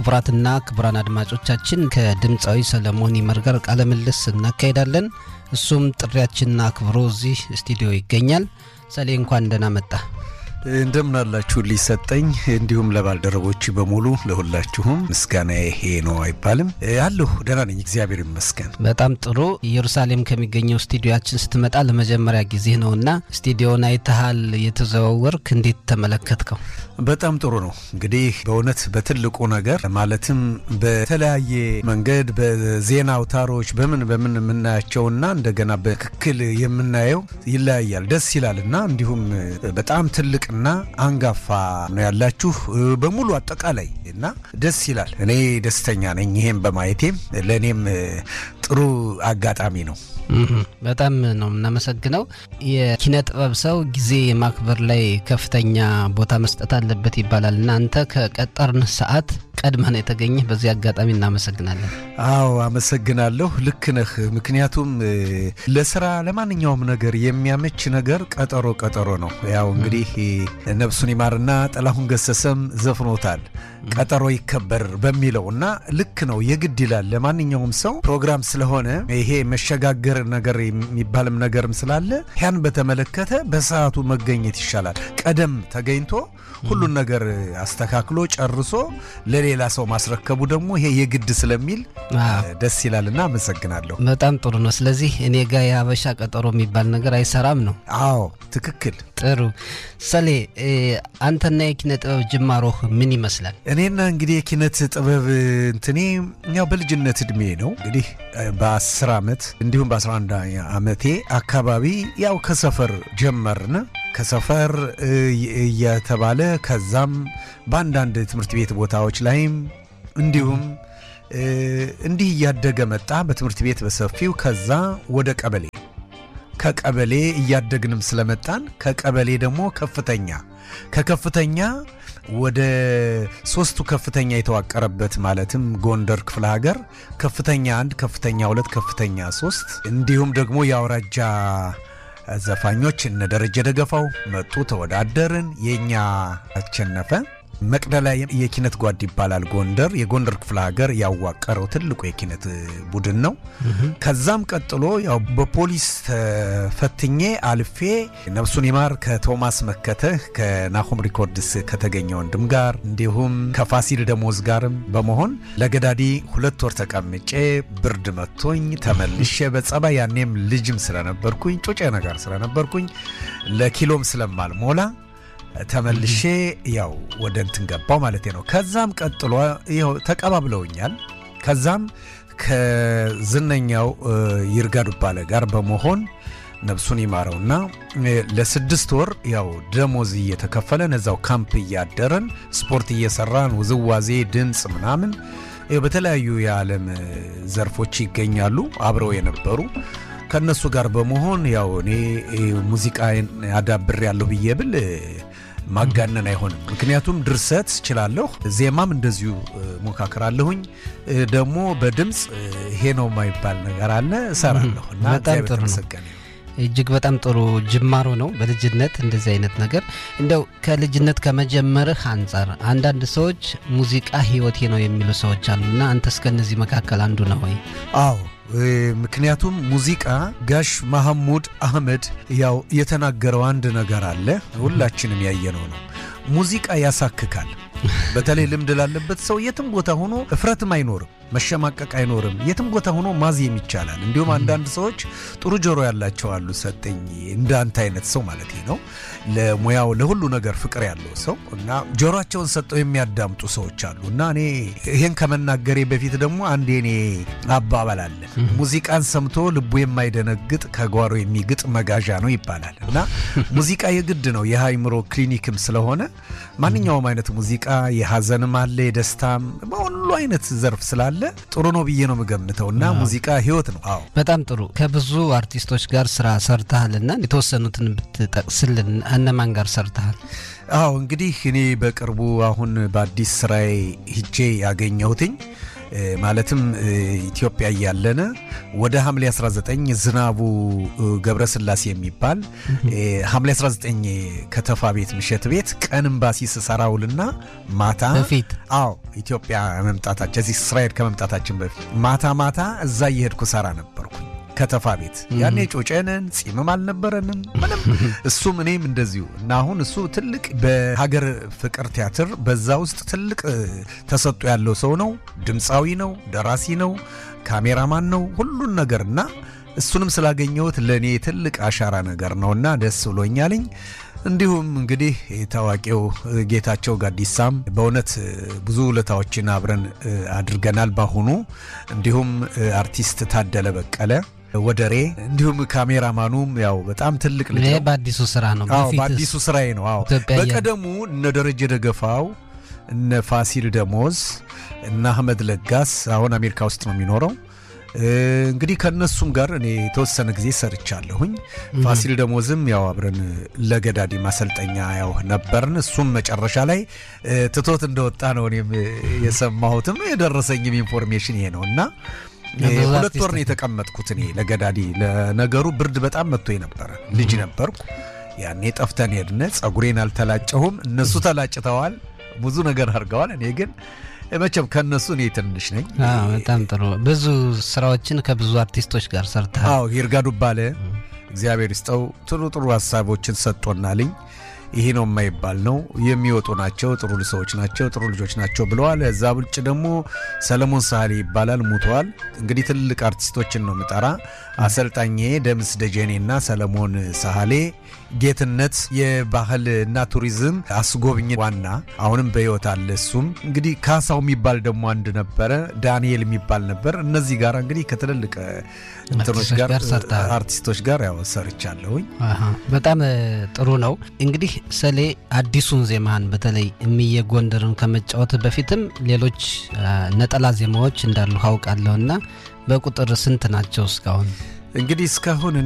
ክቡራትና ክቡራን አድማጮቻችን ከድምፃዊ ሰለሞን ይመር ጋር ቃለ ምልልስ እናካሄዳለን። እሱም ጥሪያችንን አክብሮ እዚህ ስቱዲዮ ይገኛል። ሰሌ እንኳን ደህና መጣ። እንደምን አላችሁ ሊሰጠኝ እንዲሁም ለባልደረቦች በሙሉ ለሁላችሁም ምስጋና ይሄ ነው አይባልም አለሁ ደህና ነኝ እግዚአብሔር ይመስገን በጣም ጥሩ ኢየሩሳሌም ከሚገኘው ስቱዲዮችን ስትመጣ ለመጀመሪያ ጊዜ ነውና ስቱዲዮን አይተሃል የተዘዋወርክ እንዴት ተመለከትከው በጣም ጥሩ ነው እንግዲህ በእውነት በትልቁ ነገር ማለትም በተለያየ መንገድ በዜና አውታሮች በምን በምን የምናያቸውና እንደገና በትክክል የምናየው ይለያያል ደስ ይላል እና እንዲሁም በጣም ትልቅ እና አንጋፋ ነው ያላችሁ በሙሉ አጠቃላይ እና ደስ ይላል። እኔ ደስተኛ ነኝ ይሄም በማየቴም ለእኔም ጥሩ አጋጣሚ ነው። በጣም ነው የምናመሰግነው። የኪነ ጥበብ ሰው ጊዜ የማክበር ላይ ከፍተኛ ቦታ መስጠት አለበት ይባላል እና አንተ ከቀጠርን ሰዓት ቀድመህ ነው የተገኘህ። በዚህ አጋጣሚ እናመሰግናለን። አዎ አመሰግናለሁ። ልክ ነህ። ምክንያቱም ለስራ ለማንኛውም ነገር የሚያመች ነገር ቀጠሮ ቀጠሮ ነው። ያው እንግዲህ ነፍሱን ይማርና ጥላሁን ገሰሰም ዘፍኖታል ቀጠሮ ይከበር በሚለው እና ልክ ነው የግድ ይላል ለማንኛውም ሰው ፕሮግራም ስለሆነ ይሄ መሸጋገር ነገር የሚባልም ነገርም ስላለ ያን በተመለከተ በሰዓቱ መገኘት ይሻላል። ቀደም ተገኝቶ ሁሉን ነገር አስተካክሎ ጨርሶ ለሌላ ሰው ማስረከቡ ደግሞ ይሄ የግድ ስለሚል ደስ ይላልና አመሰግናለሁ። በጣም ጥሩ ነው። ስለዚህ እኔ ጋ የሀበሻ ቀጠሮ የሚባል ነገር አይሰራም ነው። አዎ ትክክል። ጥሩ ሰሌ፣ አንተና የኪነ ጥበብ ጅማሮህ ምን ይመስላል? እኔና እንግዲህ የኪነት ጥበብ እንትኔ ያው በልጅነት እድሜ ነው እንግዲህ በ10 ዓመት እንዲሁም በ11 ዓመቴ አካባቢ ያው ከሰፈር ጀመርን ከሰፈር እየተባለ ከዛም በአንዳንድ ትምህርት ቤት ቦታዎች ላይም እንዲሁም እንዲህ እያደገ መጣ። በትምህርት ቤት በሰፊው ከዛ ወደ ቀበሌ ከቀበሌ እያደግንም ስለመጣን ከቀበሌ ደግሞ ከፍተኛ ከከፍተኛ ወደ ሶስቱ ከፍተኛ የተዋቀረበት ማለትም ጎንደር ክፍለ ሀገር ከፍተኛ አንድ፣ ከፍተኛ ሁለት፣ ከፍተኛ ሶስት እንዲሁም ደግሞ የአውራጃ ዘፋኞች እነ ደረጀ ደገፋው መጡ፣ ተወዳደርን። የእኛ አሸነፈ። መቅደላ የኪነት ጓድ ይባላል። ጎንደር የጎንደር ክፍለ ሀገር ያዋቀረው ትልቁ የኪነት ቡድን ነው። ከዛም ቀጥሎ ያው በፖሊስ ተፈትኜ አልፌ ነፍሱን ይማር ከቶማስ መከተህ ከናሆም ሪኮርድስ ከተገኘ ወንድም ጋር እንዲሁም ከፋሲል ደሞዝ ጋርም በመሆን ለገዳዲ ሁለት ወር ተቀምጬ ብርድ መቶኝ ተመልሼ በጸባይ ያኔም ልጅም ስለነበርኩኝ ጩጬ ነገር ስለነበርኩኝ ለኪሎም ስለማልሞላ ተመልሼ ያው ወደ እንትን ገባው ማለት ነው። ከዛም ቀጥሎ ይኸው ተቀባብለውኛል። ከዛም ከዝነኛው ይርጋ ዱባለ ጋር በመሆን ነፍሱን ይማረውና ለስድስት ወር ያው ደሞዝ እየተከፈለን እዛው ካምፕ እያደረን ስፖርት እየሰራን ውዝዋዜ፣ ድምፅ ምናምን በተለያዩ የዓለም ዘርፎች ይገኛሉ አብረው የነበሩ ከእነሱ ጋር በመሆን ያው እኔ ሙዚቃ አዳብሬ ያለሁ ብዬ ብል ማጋነን አይሆንም። ምክንያቱም ድርሰት እችላለሁ፣ ዜማም እንደዚሁ ሞካክራለሁኝ። ደግሞ በድምፅ ይሄ ነው የማይባል ነገር አለ እሰራለሁ እና በጣም ጥሩ ነው። እጅግ በጣም ጥሩ ጅማሮ ነው። በልጅነት እንደዚህ አይነት ነገር እንደው ከልጅነት ከመጀመርህ አንጻር አንዳንድ ሰዎች ሙዚቃ ህይወቴ ነው የሚሉ ሰዎች አሉና አንተስ ከእነዚህ መካከል አንዱ ነው ወይ? አዎ ምክንያቱም ሙዚቃ ጋሽ መሐሙድ አህመድ ያው የተናገረው አንድ ነገር አለ፣ ሁላችንም ያየነው ነው። ሙዚቃ ያሳክካል። በተለይ ልምድ ላለበት ሰው የትም ቦታ ሆኖ እፍረትም አይኖርም፣ መሸማቀቅ አይኖርም። የትም ቦታ ሆኖ ማዜም ይቻላል። እንዲሁም አንዳንድ ሰዎች ጥሩ ጆሮ ያላቸው አሉ። ሰጠኝ እንደ አንተ አይነት ሰው ማለት ነው። ለሙያው ለሁሉ ነገር ፍቅር ያለው ሰው እና ጆሮቸውን ሰጠው የሚያዳምጡ ሰዎች አሉ እና እኔ ይሄን ከመናገሬ በፊት ደግሞ አንድ የኔ አባባል አለ። ሙዚቃን ሰምቶ ልቡ የማይደነግጥ ከጓሮ የሚግጥ መጋዣ ነው ይባላል እና ሙዚቃ የግድ ነው የአእምሮ ክሊኒክም ስለሆነ ማንኛውም አይነት ሙዚቃ የሀዘንም አለ የደስታም በሁሉ አይነት ዘርፍ ስላለ ጥሩ ነው ብዬ ነው የምገምተው እና ሙዚቃ ህይወት ነው። አዎ በጣም ጥሩ። ከብዙ አርቲስቶች ጋር ስራ ሰርተሃልና የተወሰኑትን ብትጠቅስልን እነማን ጋር ሰርተሃል? አዎ እንግዲህ እኔ በቅርቡ አሁን በአዲስ ስራዬ ሂጄ ያገኘሁትኝ ማለትም ኢትዮጵያ እያለነ ወደ ሐምሌ 19 ዝናቡ ገብረስላሴ የሚባል ሐምሌ 19 ከተፋ ቤት ምሸት ቤት ቀን ኤምባሲ ስሰራውልና ማታ በፊት አዎ ኢትዮጵያ መምጣታችን እዚህ እስራኤል ከመምጣታችን በፊት ማታ ማታ እዛ እየሄድኩ ሰራ ነበርኩኝ ከተፋ ቤት ያኔ ጮጨንን ጺምም አልነበረንም ምንም እሱም እኔም እንደዚሁ እና አሁን እሱ ትልቅ በሀገር ፍቅር ቲያትር በዛ ውስጥ ትልቅ ተሰጥቶ ያለው ሰው ነው ድምፃዊ ነው ደራሲ ነው ካሜራማን ነው ሁሉን ነገር እና እሱንም ስላገኘሁት ለእኔ ትልቅ አሻራ ነገር ነውና ደስ ብሎኛልኝ እንዲሁም እንግዲህ ታዋቂው ጌታቸው ጋዲሳም በእውነት ብዙ ውለታዎችን አብረን አድርገናል በአሁኑ እንዲሁም አርቲስት ታደለ በቀለ ወደሬ እንዲሁም ካሜራማኑም ያው በጣም ትልቅ ልጅ ይሄ ነው። በአዲሱ ስራ ነው። አዎ በፊትስ? በአዲሱ ስራዬ ነው። አዎ ኢትዮጵያ እያለ- በቀደሙ እነ ደረጀ ደገፋው እነ ፋሲል ደሞዝ እነ አህመድ ለጋስ አሁን አሜሪካ ውስጥ ነው የሚኖረው። እ፣ እንግዲህ ከእነሱም ጋር እኔ የተወሰነ ጊዜ ሰርቻለሁኝ። ፋሲል ደሞዝም ያው አብረን ለገዳዲ ማሰልጠኛ ያው ነበርን። እሱም መጨረሻ ላይ እ፣ ትቶት እንደወጣ ነው እኔም የሰማሁትም የደረሰኝም ኢንፎርሜሽን ይሄ ነው እና እ፣ ብዙ ሁለት አርቲስት ወር ነው የተቀመጥኩት እኔ ለገዳዲ። ለነገሩ ብርድ በጣም መጥቶ ነበረ። ልጅ ነበርኩ ያኔ ጠፍተን ሄድነ። ጸጉሬን አልተላጨሁም፣ እነሱ ተላጭተዋል፣ ብዙ ነገር አድርገዋል። እኔ ግን መቼም ከእነሱ እኔ ትንሽ ነኝ። አዎ፣ በጣም ጥሩ። ብዙ ስራዎችን ከብዙ አርቲስቶች ጋር ሰርተሃል። አዎ ይርጋ ዱባለ እግዚአብሔር ይስጠው ጥሩ ጥሩ ሀሳቦችን ሰጥቶናልኝ። ይሄ ነው የማይባል ነው የሚወጡ ናቸው። ጥሩ ሰዎች ናቸው፣ ጥሩ ልጆች ናቸው ብለዋል። እዛ ውጭ ደግሞ ሰለሞን ሳህሌ ይባላል ሙተዋል። እንግዲህ ትልልቅ አርቲስቶችን ነው ምጠራ። አሰልጣኜ ደምስ ደጀኔ እና ሰለሞን ሳህሌ፣ ጌትነት የባህል እና ቱሪዝም አስጎብኝ ዋና አሁንም በሕይወት አለ። እሱም እንግዲህ ካሳው የሚባል ደግሞ አንድ ነበረ፣ ዳንኤል የሚባል ነበር። እነዚህ ጋር እንግዲህ ከትልልቅ እንትኖች አርቲስቶች ጋር ጋር ሰርተሃል። አርቲስቶች ጋር ያው ሰርቻለሁኝ። አሃ፣ በጣም እ, ጥሩ ነው። እንግዲህ ሰሌ አዲሱን ዜማህን በተለይ እምዬ ጎንደርን ከመጫወት በፊትም ሌሎች አ, ነጠላ ዜማዎች እንዳሉ አውቃለሁና በቁጥር ስንት ናቸው እስካሁን? እንግዲህ እስካሁን እኔ